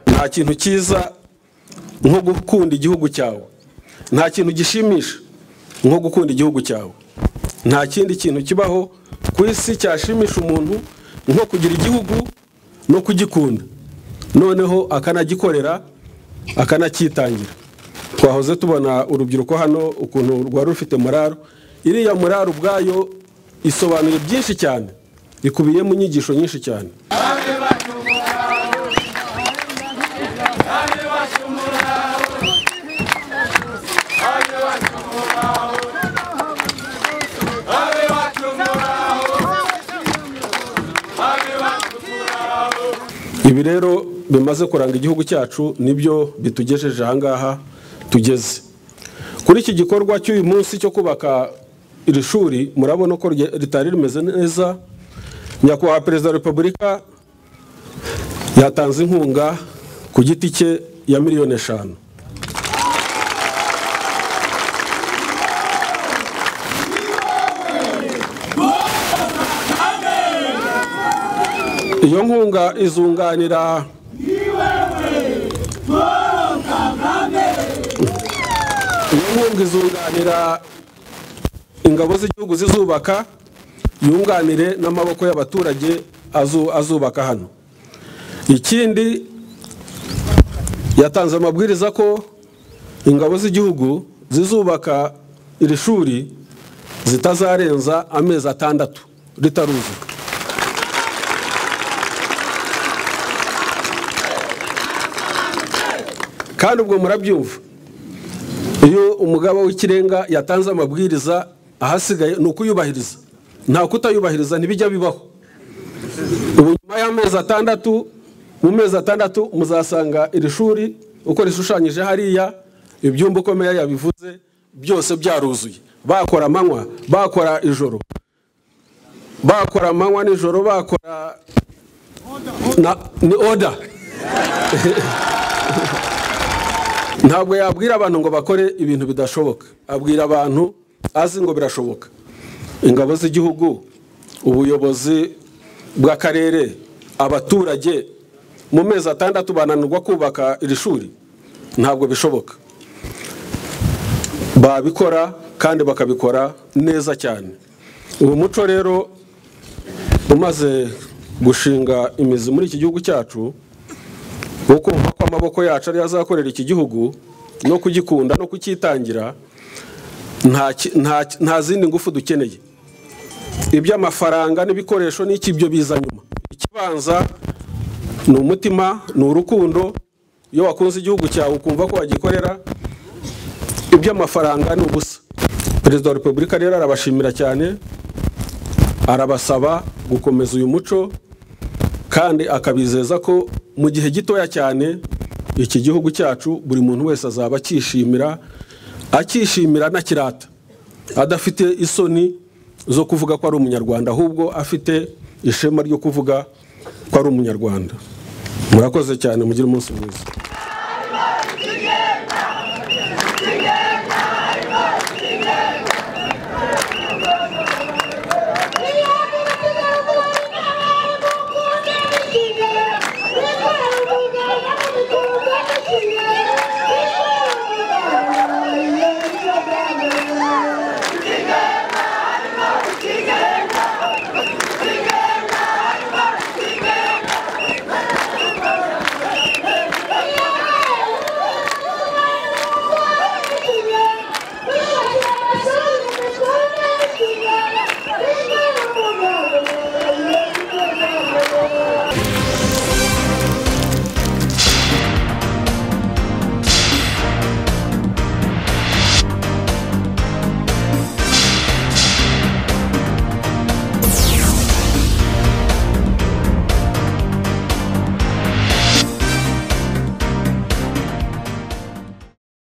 nta kintu cyiza nko gukunda igihugu cyawe nta kintu gishimisha nko gukunda igihugu cyawe nta kindi kintu kibaho ku isi cyashimisha umuntu nko kugira igihugu no kugikunda noneho akanagikorera akanacyitangira twahoze tubona urubyiruko hano ukuntu rwari rufite moraro iriya moraro ubwayo isobanura byinshi cyane ikubiyemo inyigisho nyinshi cyane ibi rero bimaze kuranga igihugu cyacu nibyo bitugejeje ahangaha tugeze kuri iki gikorwa cy'uyu munsi cyo kubaka iri shuri murabona ko rye- ritari rimeze neza nyakubahwa perezida wa repubulika yatanze inkunga ku giti cye ya miliyoni eshanu iyo nkunga izunganira iyo nkunga izunganira ingabo z'igihugu zizubaka yunganire n'amaboko y'abaturage azu- azubaka hano ikindi yatanze amabwiriza ko ingabo z'igihugu zizubaka iri shuri zitazarenza amezi atandatu ritaruzuka kandi ubwo murabyumva iyo umugaba w'ikirenga yatanze amabwiriza ahasigaye ni ukuyubahiriza nta kutayubahiriza ntibijya bibaho ubu nyuma y'amezi atandatu mu mezi atandatu muzasanga iri shuri uko rishushanyije hariya ibyumba uko meya yabivuze byose byaruzuye bakora amanywa bakora ijoro bakora amanywa n'ijoro bakora na- ni oda ntabwo yabwira abantu ngo bakore ibintu bidashoboka abwira abantu azi ngo birashoboka ingabo z'igihugu ubuyobozi bw'akarere abaturage mu mezi atandatu bananirwa kubaka iri shuri ntabwo bishoboka babikora kandi bakabikora neza cyane ubu muco rero umaze gushinga imizi muri iki gihugu cyacu wo kumva ko amaboko yacu ariyo azakorera iki gihugu no kugikunda no kucyitangira nta ki- nta ki- nta zindi ngufu dukeneye iby'amafaranga n'ibikoresho n'iki byo biza nyuma ikibanza ni umutima ni urukundo iyo wakunze igihugu cyawe ukumva ko wagikorera iby'amafaranga ni ubusa perezida wa repubulika rero arabashimira cyane arabasaba gukomeza uyu muco kandi akabizeza ko mu gihe gitoya cyane iki gihugu cyacu buri muntu wese azaba akishimira akishimira anakirata adafite isoni zo kuvuga ko ari umunyarwanda ahubwo afite ishema ryo kuvuga ko ari umunyarwanda murakoze cyane mugire umunsi mwiza